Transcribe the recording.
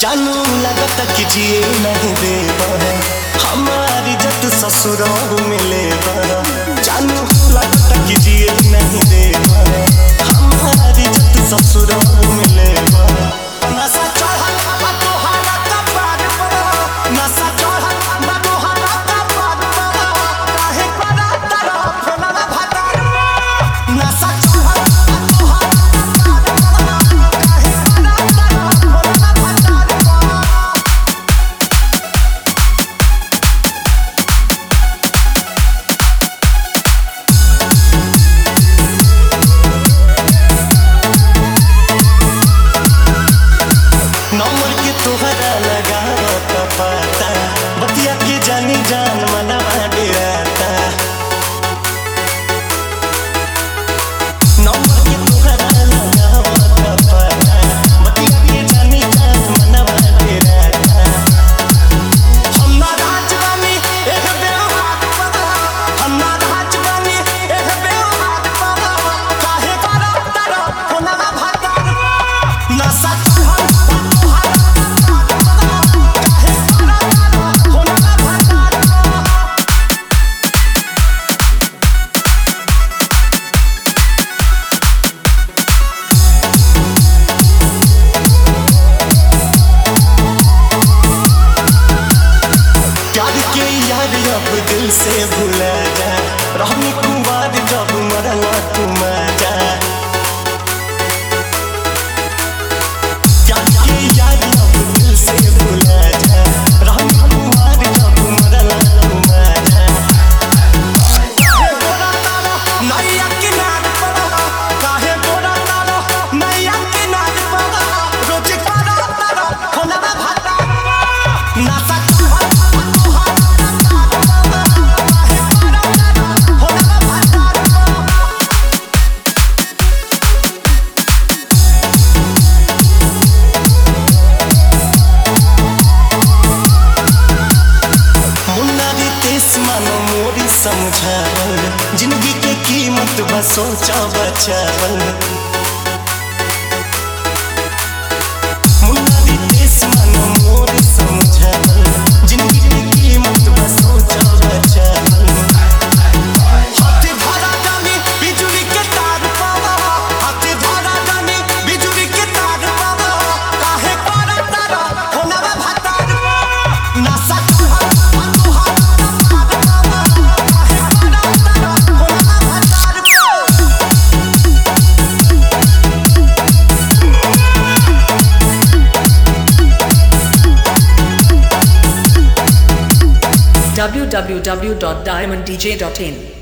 जानू लगता कि जिए नहीं देबा हमारी जत ससुराल मिले जानू लगता कि जिए नहीं देबा हमारी जत ससुराल मिले नशा चढ़ल बा तोहारा कपार पर नशा चढ़ल बा तोहारा कपार पर काहे करा तारा फोनवा भातार नशा चढ़ल बा तोहारा कपार पर काहे करा तारा फोनवा भातार नंबर के तोहरा लगा पता बतिया के जानी जान मनवा डेराता नंबर के तोहरा लगा पता बतिया के जानी जान मनवा डेराता हम ना राजवानी एक बेवहार पता हम ना राजवानी एक बेवहार पता काहे करा तारा फोनवा भातार नशा चढ़ल प्यार के यार अब दिल से भुला जा रहनी कुमार जब मरना तुम जा प्यार के यार अब दिल से भुला जा रहनी कुमार जब मरना तुम जा काहे गोरा तारा नैया किनार पर काहे गोरा तारा नैया किनार पर रोज करा तारा खोलना भाता नासा मुन्नारी तेस मानो मोरी समझावल जिंदगी के कीमत बस सोचा बचावल मुन्नारी तेस मानो मोरी समझावल जिंदगी के कीमत बस सोचा बचावल हाथी धरा जानी बिजुली के तार पावा हाथी धरा जानी बिजुली के तार पावा काहे करा तारा होनवा भातार नशा चढ़ल बा तोहारा कपार पर काहे करा तारा होनवा भातार www.diamonddj.in